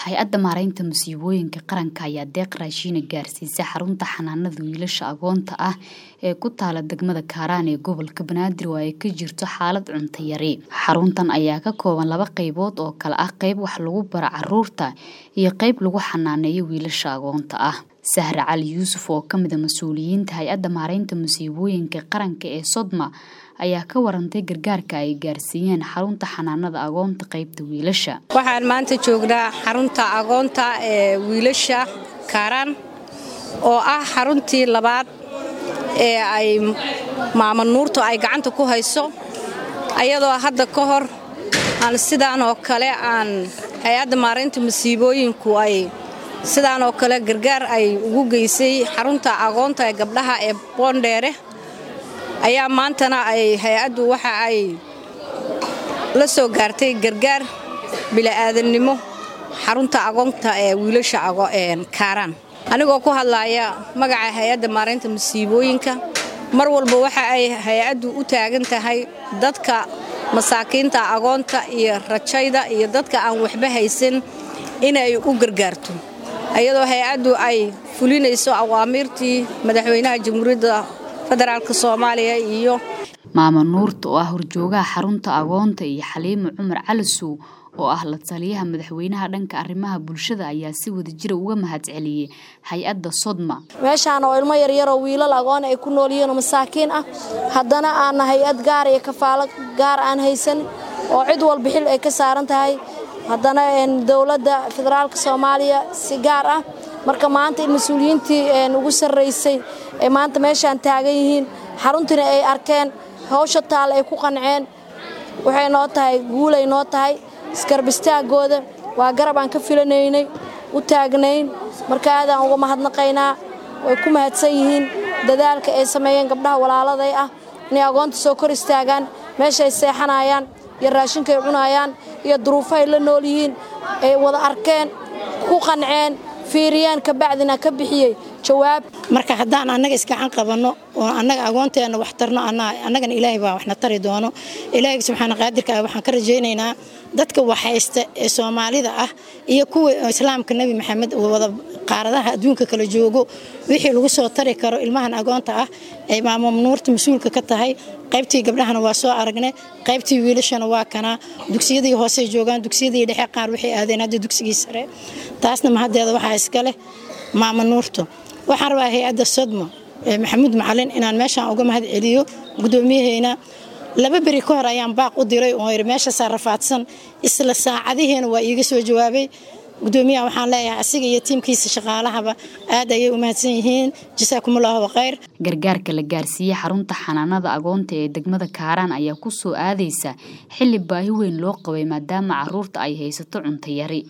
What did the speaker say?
hay-adda maaraynta musiibooyinka qaranka ayaa deeq raashiina gaarsiisay xarunta xanaanada wiilasha agoonta ah ee ku taala degmada kaaraan ee gobolka banaadir oo ay ka jirto xaalad cunto yari xaruntan ayaa ka kooban laba qaybood oo kale ah qayb wax lagu bara caruurta iyo qayb lagu xanaaneeyo wiilasha agoonta ah sahre cali yuusuf oo kamid a mas-uuliyiinta hay-adda maaraynta musiibooyinka qaranka ee sodma ayaa ka warantay gargaarka ay gaarsiiyeen xarunta xanaanada agoonta qaybta wiilasha waxaan maanta joognaa xarunta agoonta ee wiilasha kaaraan oo ah xaruntii labaad ee ay maama nuurtu ay gacanta ku hayso ayadoo hadda ka hor aan sidaan oo kale aan hay-adda maaraynta musiibooyinku ay sidaan oo kale gargaar ay ugu geysay xarunta agoonta ee gabdhaha ee boondheere ayaa maantana ay hay-addu waxa ay la soo gaartay gargaar bila'aadannimo xarunta agoonta ee wiilasha kaaraan anigoo ku hadlaaya magaca hay-adda maaraynta musiibooyinka mar walba waxa ay hay-addu u taagan tahay dadka masaakiinta agoonta iyo rajayda iyo dadka aan waxba haysan inay u gargaarto iyadoo hay-addu ay fulinayso awaamiirtii madaxweynaha jamhuuriyadda federaalk soomaaliya iyo maama nuurta oo ah horjoogaha xarunta agoonta iyo xaliimo cumar calisow oo ah la taliyaha madaxweynaha dhanka arrimaha bulshada ayaa si wadajira uga mahadceliyey hay-adda sodma meeshaan oo ilmo yaryaroo wiilal agoon ay ku nool yihiinoo masaakiin ah haddana aanna hay-ad gaar iyo kafaalo gaar aan haysan oo cid walba xil ay ka saaran tahay haddana dowladda federaalk soomaaliya si gaar ah marka maanta in mas-uuliyiintii ugu sarraysay ee maanta meeshaan taagan yihiin xaruntiina ay arkeen hawsha taal ay ku qanceen waxay noo tahay guulay noo tahay isgarbistaagooda waa garab aan ka filanaynay u taagnayn marka aadaan uga mahadnaqaynaa way ku mahadsan yihiin dadaalka ay sameeyeen gabdhaha walaaladay ah inay agoonta soo kor istaagaan meeshaay seexanayaan iyo raashinkaay cunayaan iyo duruufahay la nool yihiin ay wada arkeen ku qanceen fiiriyeen kabacdina ka bixiyey jawaab marka haddaan annaga isgacan qabanno oo annaga agoonteenna wax tarno annagana ilaahay baa waxna tari doono ilaahay subxaana qaadirka ah waxaan ka rajaynaynaa dadka waxhaysta ee soomaalida ah iyo kuwa islaamka nebi maxamed wada qaaradaha adduunka kala joogo wixii lagu soo tari karo ilmahan agoonta ah ay maamo nuurta mas-uulka ka tahay qaybtii gabdhahana waa soo aragnay qaybtii wiilashana waa kanaa dugsiyadii hoosey joogaan dugsiyadii dhexe qaar waxay aadeen hadda dugsigii sare taasna mahaddeeda waxaa iska leh maama nuurto waxaan rabaa hay-adda sodmo maxamuud macalin inaan meeshaan uga mahad celiyo gudoomiyaheyna laba beri ka hor ayaan baaq u diray oo yiri meeshaasaa rafaadsan isla saacadihiina waa iiga soo jawaabay gudoomiyaha waxaan leeyahay asiga iyo tiimkiisa shaqaalahaba aad ayay u mahadsan yihiin jasaakumullahu khayr gargaarka la gaarsiiyey xarunta xanaanada agoonta ee degmada kaaraan ayaa ku soo aadaysa xilli baahi weyn loo qabay maadaama caruurta ay haysato cunto yari